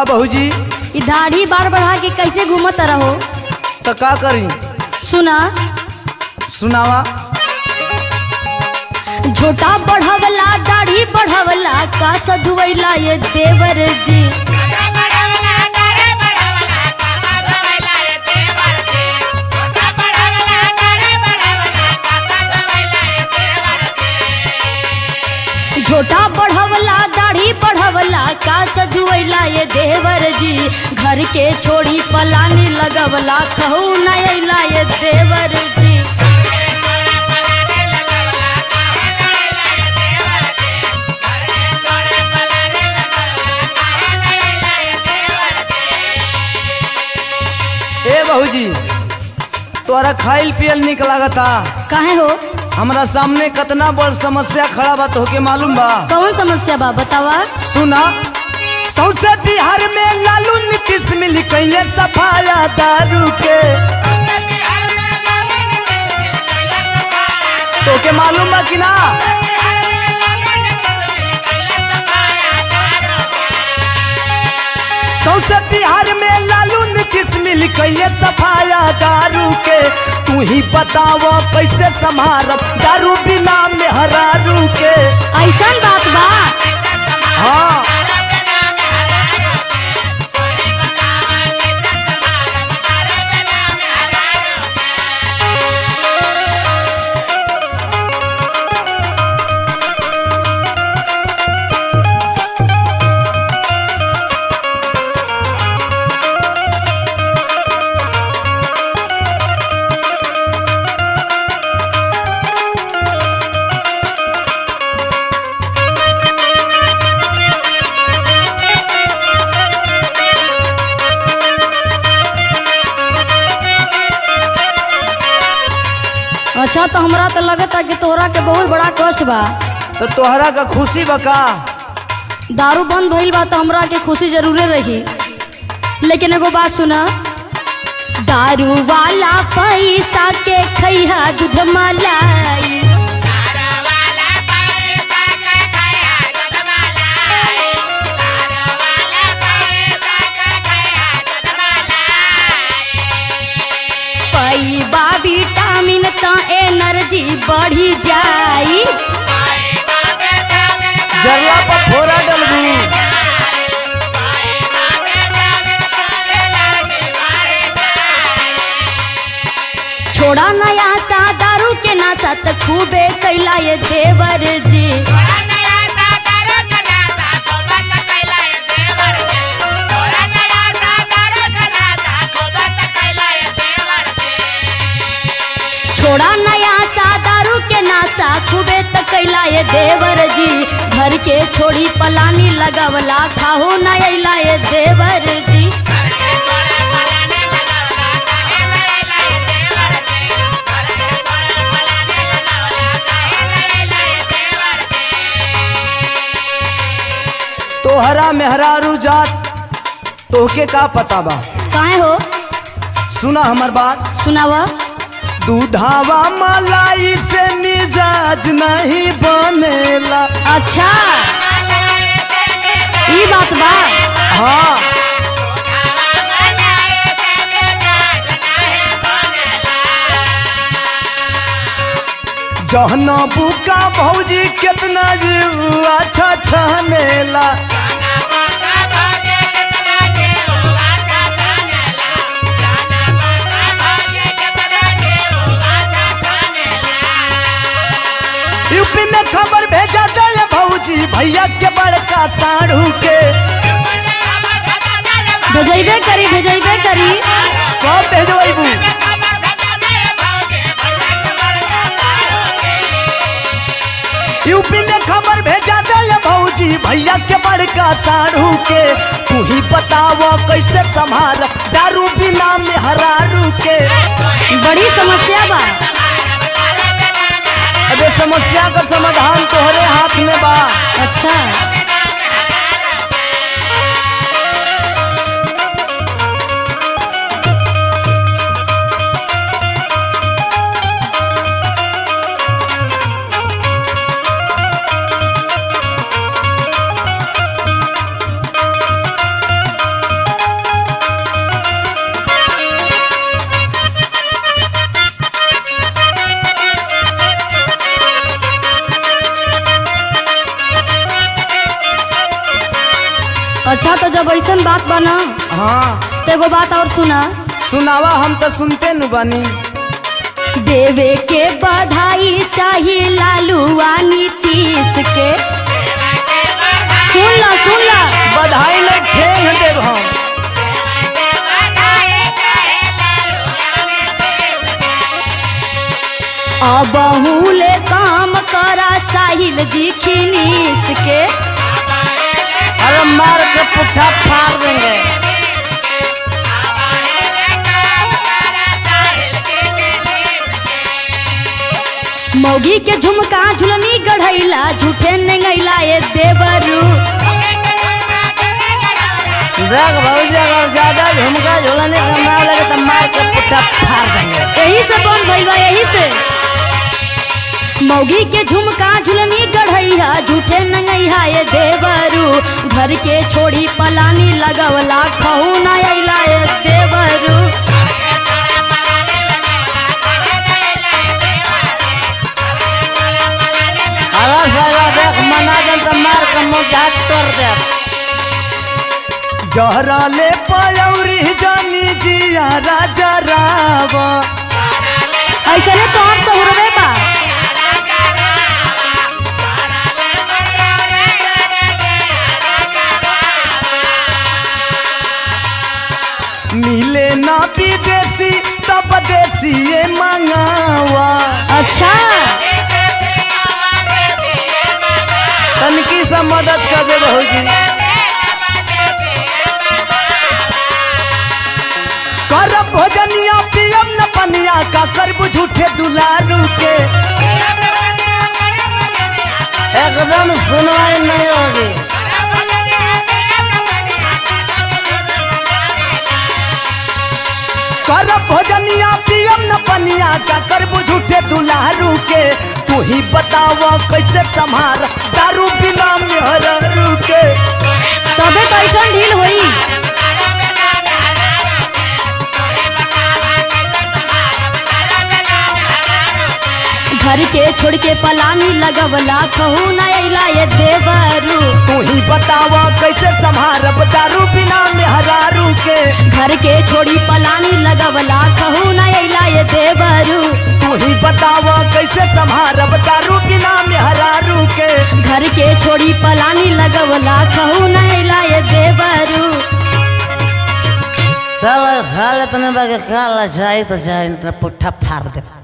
बहूजी ई दाढ़ी बार बढ़ा के कैसे घूमत रहो तो का करी सुना सुनावा झोटा बढ़वला दाढ़ी बढ़वला का सधुवैला ये देवर जी झोटा बढ़वला दाढ़ी बढ़वला का सधुवैला ये देवर जी घर के छोड़ी पलानी लगवला कहू न अइला ये देवर जी ए बहूजी तोरा खाइल पियल निक लागता काहे हो हमरा सामने कितना बड़ समस्या खड़ा बा तोहके मालूम बा कौन समस्या बा बतावा सुना सौसे बिहार में लालू नीतीश मिली कैले सफाया दारू के तोके मालूम बा कि ना सौसे बिहार में लालू नीतीश मिली कैले सफाया दारू के तू ही बताव कैसे संभारब दारू बिना में हरारू के ऐसन बात बा हाँ अच्छा तो हमरा तो लगता कि तोहरा के बहुत बड़ा कष्ट बा तो तोहरा का खुशी बा का दारू बंद भइल बा तो हमरा के खुशी जरूरे रही लेकिन एगो बात सुना दारू वाला पैसा के खैहा दूध मलाई पैबा विटामिन त एनर्जी बढ़ी जाई जरला पर फोरा डलबू छोड़ा नया सा दारू के नासा त खूबे कैला ये देवर जी छोड़ा नया सा दारू के नासा खूबे त कैला ये देवर जी घर के छोड़ी पलानी लगवला खाहो न अइला ये देवर जी तोहरा मेहरारू जात तोहके का पता बा काहे हो सुना हमर बात सुनावा दूधावा मलाई से मिजाज नहीं बनेला अच्छा ई बात बा हाँ जहना बुका भौजी कितना जीव अच्छा छनेला यूपी में खबर भेजा दे भौजी भैया के बड़का साढ़ू के भेजैबे करी भेजैबे करी कब भेजबू यूपी में खबर भेजा दे भौजी भैया के बड़का साढ़ू के तू ही बताव कैसे संभाल दारू बिना में हरारू के बड़ी समस्या बा अबे समस्या का समाधान तोहरे हाथ में बा अच्छा ऐसन बात बना हाँ तो एगो बात और सुना सुनावा हम तो सुनते नु बानी देवे के बधाई चाहिए लालूआ नीतीश के सुन ला सुन ला बधाई ले ठेंग देव हम अबहुले काम करा साहिल जी खिनीस के अरे मार के पुट्ठा फाड़ देंगे मौगी के झुमका झुलनी गढ़ैला झूठे नेंगैला ये देवरू देख भौजी अगर ज्यादा झुमका झुलाने का नाम लगे तो मार के पुट्ठा फाड़ देंगे यही से बन भइल बा यही से मौगी के झुमका झुलनी गढ़ैया झूठे नंगैया ये देवरू घर के छोड़ी पलानी लगवला कहू ना अइला ये देवरू अरे साला देख मना दन तो मार के मुंह हाथ तोड़ दे जहरा ले पयौरी जानी जिया राजा रावा ऐसे ने तो हम सहुरवे बा मिले ना विदेशी तब देसी ये मंगावा अच्छा तनकी सा मदद कर दे भौजी कर भोजनिया पियम न पनिया का करबू झूठे दुलारू के एकदम सुनवाई नहीं होगी कर भोजनिया पियम न पनिया का करबू झूठे दुलारू के तू ही बतावा कैसे संभार दारू बिना मेहरारू के तबे तो ऐठन ढील होई घर के छोड़ के पलानी लगवला कहू ना अइला ये देवरू तू ही बतावा कैसे संभारब दारू बिना मेहरारू के घर के छोड़ी पलानी लगवला कहू ना अइला ये देवरू तू ही बतावा कैसे संभारब दारू बिना मेहरारू के घर के छोड़ी पलानी लगवला कहू ना अइला ये देवरू साला हालत में बाके काला चाही तो चाही पुट्ठा फाड़ दे